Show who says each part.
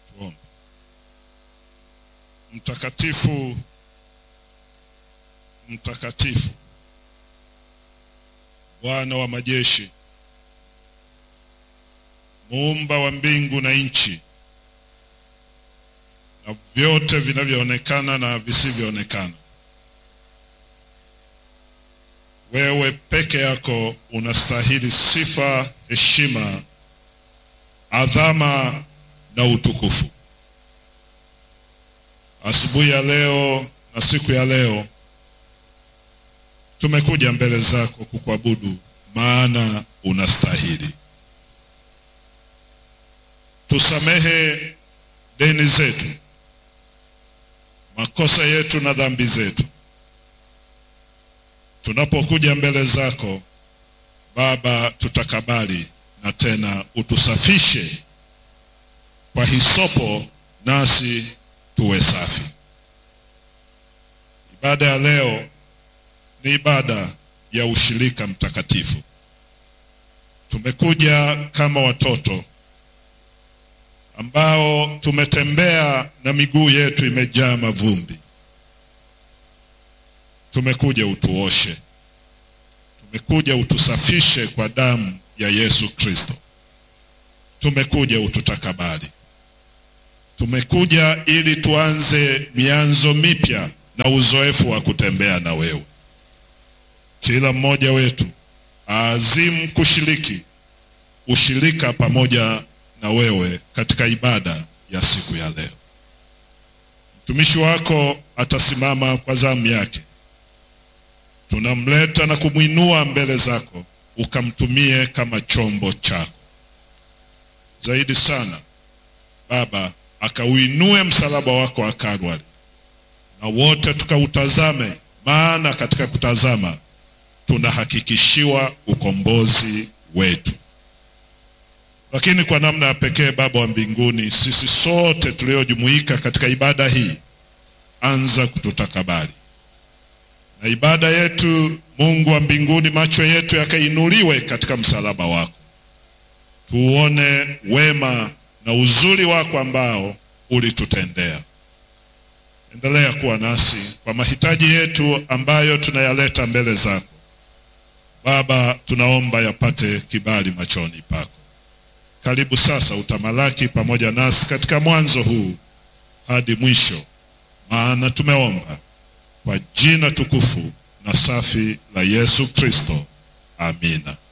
Speaker 1: Tuombe. Mtakatifu, mtakatifu, Bwana wa majeshi, muumba wa mbingu na nchi na vyote vinavyoonekana na visivyoonekana. Wewe peke yako unastahili sifa, heshima, adhama na utukufu. Asubuhi ya leo na siku ya leo tumekuja mbele zako kukuabudu, maana unastahili. Tusamehe deni zetu, makosa yetu na dhambi zetu tunapokuja mbele zako Baba, tutakabali na tena utusafishe kwa hisopo, nasi tuwe safi. Ibada ya leo ni ibada ya ushirika mtakatifu. Tumekuja kama watoto ambao tumetembea na miguu yetu imejaa mavumbi. Tumekuja utuoshe, tumekuja utusafishe kwa damu ya Yesu Kristo, tumekuja ututakabali, tumekuja ili tuanze mianzo mipya na uzoefu wa kutembea na wewe. Kila mmoja wetu aazimu kushiriki ushirika pamoja na wewe katika ibada ya siku ya leo. Mtumishi wako atasimama kwa zamu yake tunamleta na kumwinua mbele zako, ukamtumie kama chombo chako. Zaidi sana Baba, akauinue msalaba wako wa Kalvari, na wote tukautazame, maana katika kutazama tunahakikishiwa ukombozi wetu. Lakini kwa namna ya pekee, Baba wa mbinguni, sisi sote tuliojumuika katika ibada hii, anza kututakabali na ibada yetu, Mungu wa mbinguni, macho yetu yakainuliwe katika msalaba wako, tuone wema na uzuri wako ambao ulitutendea. Endelea kuwa nasi kwa mahitaji yetu ambayo tunayaleta mbele zako Baba, tunaomba yapate kibali machoni pako. Karibu sasa, utamalaki pamoja nasi katika mwanzo huu hadi mwisho, maana tumeomba kwa jina tukufu na safi la Yesu Kristo. Amina.